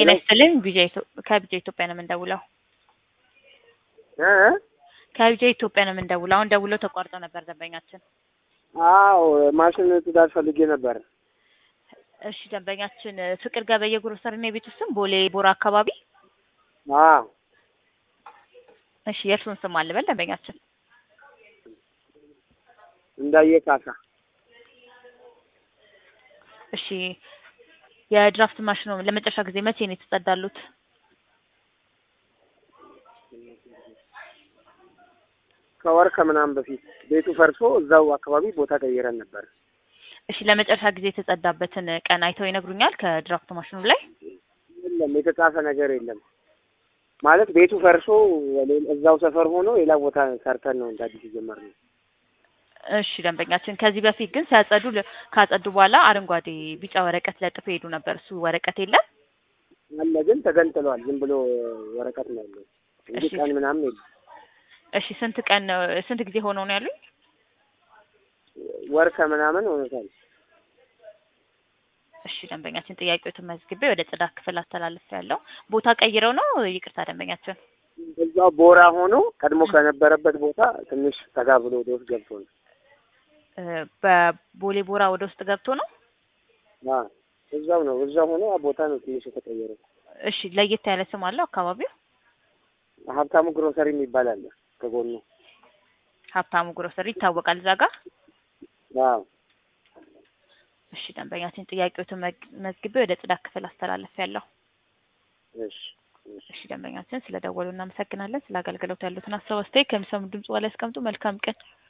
ጤና ይስጥልኝ ቢጄ ከቢጄ ኢትዮጵያ ነው የምንደውለው። እ ከቢጄ ኢትዮጵያ ነው የምንደውለው። አሁን ደውለው ተቋርጦ ነበር ደንበኛችን። አዎ ማሽን ትዳር ፈልጌ ነበር። እሺ ደንበኛችን ፍቅር ገበየ ግሮሰሪ ነው የቤቱ ስም ቦሌ ቦራ አካባቢ። አዎ እሺ የእርሱን ስም አልበል ደንበኛችን። እንዳየ ካሳ እሺ የድራፍት ማሽኑ ለመጨረሻ ጊዜ መቼ ነው የተጸዳሉት? ከወር ከምናምን በፊት ቤቱ ፈርሶ እዛው አካባቢ ቦታ ቀይረን ነበር። እሺ ለመጨረሻ ጊዜ የተጸዳበትን ቀን አይተው ይነግሩኛል? ከድራፍት ማሽኑ ላይ የለም የተጻፈ ነገር የለም። ማለት ቤቱ ፈርሶ ሌላ- እዛው ሰፈር ሆኖ ሌላ ቦታ ሰርተን ነው እንደ አዲስ የጀመርነው። እሺ ደንበኛችን ከዚህ በፊት ግን ሲያጸዱ ለ- ካጸዱ በኋላ አረንጓዴ ቢጫ ወረቀት ለጥፎ ሄዱ ነበር። እሱ ወረቀት የለም? አለ ግን ተገንጥሏል። ዝም ብሎ ወረቀት ነው ያለው እንጂ እሺ። ቀን ምናምን የለም። እሺ ስንት ቀን ስንት ጊዜ ሆነው ነው ያሉኝ? ወር ከምናምን ሆኖታል። እሺ ደንበኛችን ጥያቄዎትን መዝግቤ ወደ ጽዳት ክፍል አስተላልፍ ያለው ቦታ ቀይረው ነው? ይቅርታ ደንበኛችን። እዛው ቦራ ሆኖ ቀድሞ ከነበረበት ቦታ ትንሽ ጠጋ ብሎ ወደ ውስጥ ገብቶ ነው። እ በቦሌ ቦራ ወደ ውስጥ ገብቶ ነው? አዎ እዛው ነው እዛው ሆኖ ያ ቦታ ነው ትንሽ የተቀየረው። እሺ ለየት ያለ ስም አለው አካባቢው? ሀብታሙ ግሮሰሪ የሚባል አለ ከጎኑ። ሀብታሙ ግሮሰሪ ይታወቃል እዛ ጋር? አዎ እሺ ደንበኛችን ጥያቄዎትን መግ- መዝግቤ ወደ ጽዳት ክፍል አስተላልፍ ያለው። እሺ እሺ እሺ ደንበኛችን ስለ ደወሉ እናመሰግናለን። ስለ አገልግሎት ያሉትን ሀሳብ አስተያየት ከሚሰሙ ድምጽ በላይ ያስቀምጡ። መልካም ቀን።